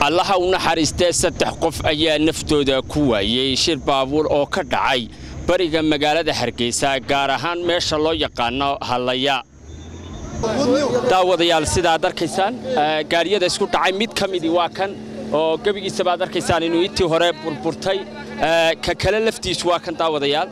allaha u naxariistee saddex qof ayaa naftooda ku waayey shir baabuur oo ka dhacay bariga magaalada hargeysa gaar ahaan meesha loo yaqaano hallaya daawadayaal sidaad arkaysaan gaariyada isku dhacay mid ka midii waa kan oo gebigiisaba ad arkaysaan inuu intii hore burburtay ka kale laftiisu waa kan daawadayaal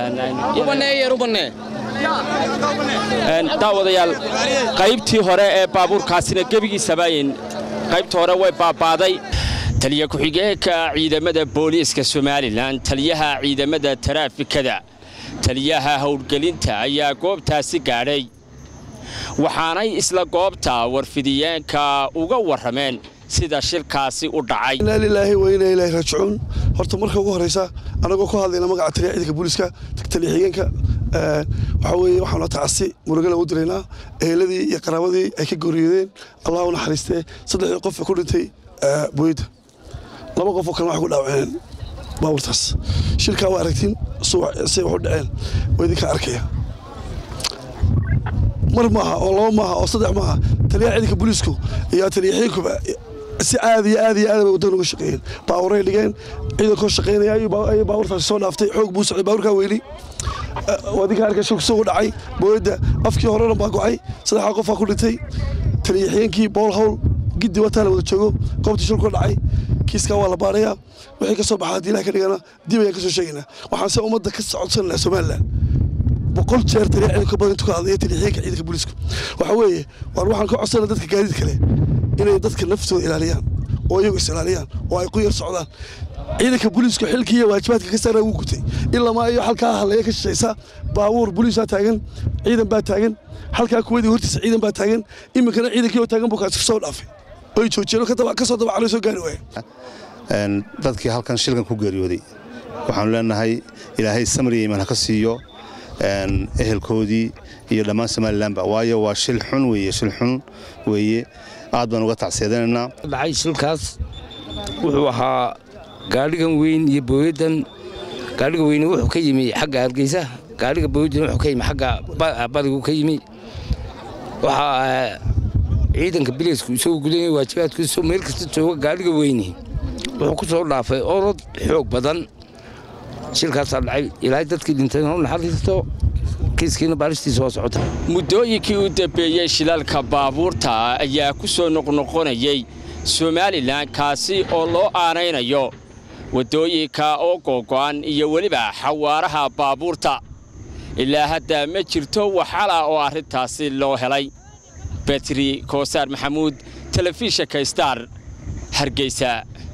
daawadayaal qaybtii hore ee baabuurkaasina gebigiisaba qaybta hore way baabaaday taliya ku-xigeenka ciidamada booliiska somalilan taliyaha ciidamada taraafikada taliyaha howlgelinta ayaa goobtaasi gaadhay waxaanay isla goobta warfidiyeenka uga warrameen sida shilkaasi u dhacay inaa lilaahi wa inaa ilaahi raajicuun horta marka ugu horraysa annagoo ku hadlayna magaca taliya ciidanka booliiska taliya xigeenka waxaa weeye waxaanu tacasi murugala u diraynaa eheladii iyo qaraabadii ay ka gooriyoodeen allah u naxariistee saddexdii qof ku dhintay booyadda laba qof oo kalena waxay ku dhaawaceen baabuurtaas shilkaa waa aragtiin say wax u dhaceen waa idinka arkaya mar maaha oo laba maaha oo saddex maaha taliyaha ciidanka booliisku iyo taliya xigeenkuba si aad iyo aad iyo aad bay waddan uga shaqeeyeen baabuuray dhigeen ciidankoo shaqaynaya ayay baabuurtaasi soo dhaaftay xoog buu socday baabuurkaa weyli wadinka arkay shilku soo dhacay booyadda afkii hore dhan baa go'ay saddexdaa qofaa ku dhintay taliya xigeenkii bool hawl giddi wataa la wada joogo goobtii shilku dhacay kiiskaa waa la baarayaa wixii ka soo baxa haddii ilaha ka dhigana dib ayaan ka soo sheegaynaa waxaan se ummadda ka socodsananaa somalilan boqol jeer taliya ciidanka badan intuu ka hadlaya taliya xigeenka ciidanka booliisku waxa weeye waar waxaan ka codsanaa dadka gaadiid kale inay dadka naftooda ilaaliyaan oo iyagu is ilaaliyaan oo ay ku yar socdaan ciidanka booliisku xilkii iyo waajibaadka ka saaraa wuu gutay ilamaa iyo halkaa hadlaya ka shishaysa baabuur booliisaa taagan ciidan baa taagan halkaa kuwadii hortiisa ciidan baa taagan iminkana ciidankii oo taagan buu kaasi soo dhaafay oy joojiyeen ka soo dabacalay soo gaari waaya dadkii halkan shilkan ku geeriyooday waxaanu leenahay ilaahay samriya iman ha ka siiyo ehelkoodii iyo dhammaan somalilanba waayo waa shil xun weeye shil xun weeye aad baan uga tacseedanaynaa dhacay shilkaas wuxuu ahaa gaadhigan weyn iyo booyaddan gaadhiga weyne wuxuu ka yimi xagga hargeysa gaadhiga booyaddan wuxuu ka yimi xagga badigu ka yimi waxaa ciidanka bileysku isagoo gudanaya waajibaadkiisoo meel kasta jooga gaadhiga weyne wuxuu ku soo dhaafay orod xoog badan shilkaasaa dhacay ilaahay dadkii dhintayna u naxariisto kiiskiina baaristiisa waa socota muddooyinkii u dambeeyey shilalka baabuurta ayaa ku soo noqnoqonayey somalilan kaasi oo loo aanaynayo waddooyinka oo googo'an iyo weliba xawaaraha baabuurta ilaa hadda ma jirto waxala oo arrintaasi loo helay betri koosaar maxamuud telefishinka star hargeysa